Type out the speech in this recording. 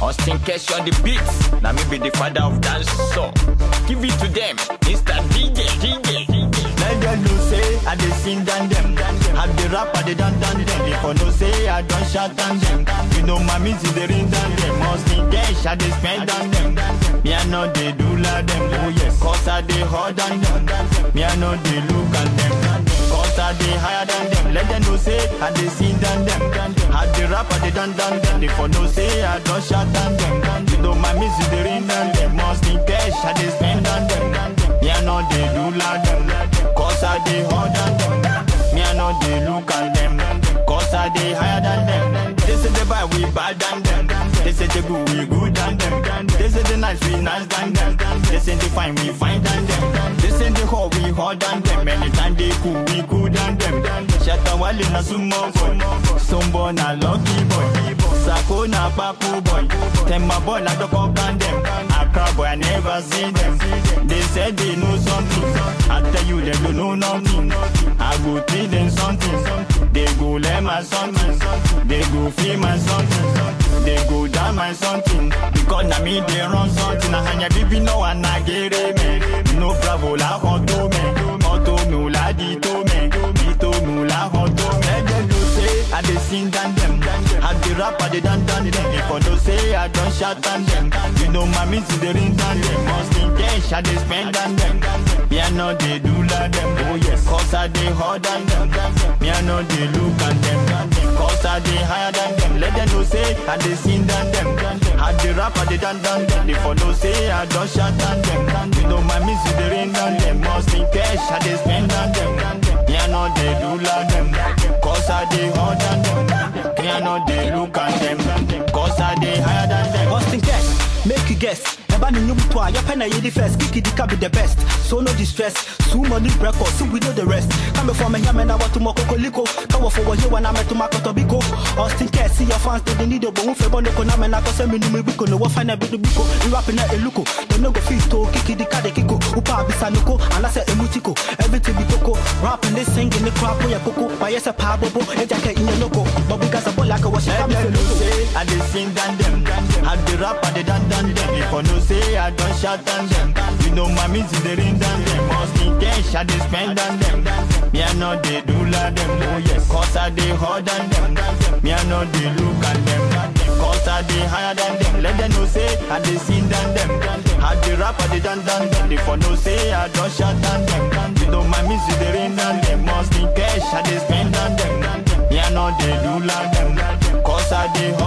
Austin Cash on the beats. Now me be the father of dance so Give it to them, Mr. DJ, DJ, DJ. Let them know say I dey sing than them. Have the rap I dey dance than them. If I no say I don't shout than them. You know my music dey ring than them. Must in cash I dey spend than them. Me I know they do like them. Oh yes, cause I dey hard than them. Me I know they look at them. Cause I dey higher than them. Let them know say I dey sing than them. Have the rap I dey dance than them. If I no say I don't shout than them. You know my music dey ring than them. Must in cash I dey spend than them. Me I know they do like them. Cause I dey hard than them. Me I know they look at them. Cause I dey higher than them. They say they buy we bad than them. They say they good we good than them. They say they nice we nice than them. They say they fine we fine than them. They say they hot we hot than them. Anytime they cool we cool than them. Shatta wale na sumo boy. Sombo na lucky boy. Sako na papu boy. Temba boy na doko brand them. Accra boy I never see them. They said they know something. I tell you they don't know nothing. I go teach them something. They go learn my something. They go feel my something. They go down my something. Because na me they run something. Na hanya bibi no one na gere me. No bravo la honto me. Honto me la dito me. Dito me la honto me. Let them know say I dey sing than them. I dey rap I dey dance than them. If I don't say I don't shout than them. You know my music dey ring than them. Must in cash I dey spend than them. Me I know they do like them. Oh yes, cause I dey hard than them. Me I know they look at them. Cause I dey higher than them. Let them know say I dey sing than them. I dey rap I dey dance than them. If I know say I don't shout than them. You know my music dey ring than them. Must in cash I dey spend than them. Me I know they do like them. Cause I dey hard than them. Me I know they look at them. Cause I dey higher than them. Austin Cash, make you guess. Eba ni nyum to a your pen the first, kiki di be the best. So no distress, so money record, so we know the rest. Come before me, yam and I want to moko koliko. Come for what you want, I'm to mako tobiko. Austin Cash, see your fans, they need a bone for bono koname na kose mi numi biko no wafana bidu biko. You rapping at a luko, they no go fit to kiki di kade kiko. Upa bisanoko, and I say emutiko. Everything be toko, rapping this singing the crap for your coco. By yes a pabobo, a jacket in your loco. But we got a ball like a wash. Let them know say I dey sing than them. I dey rap I dey dance than them. If I no say I don't shout than them. You know my music dey ring than them. Must in cash I dey spend than them. Me I know they do like them. Oh yes, cause I dey hard than them. Me I know they look at them. Cause I dey higher than them. Let them know say I dey sing than them. I dey rap I dey dance than them. If I no say I don't shout than them. You know my music dey ring than them. Must in cash I dey spend than them. Me I know they do like them. Cause I dey hard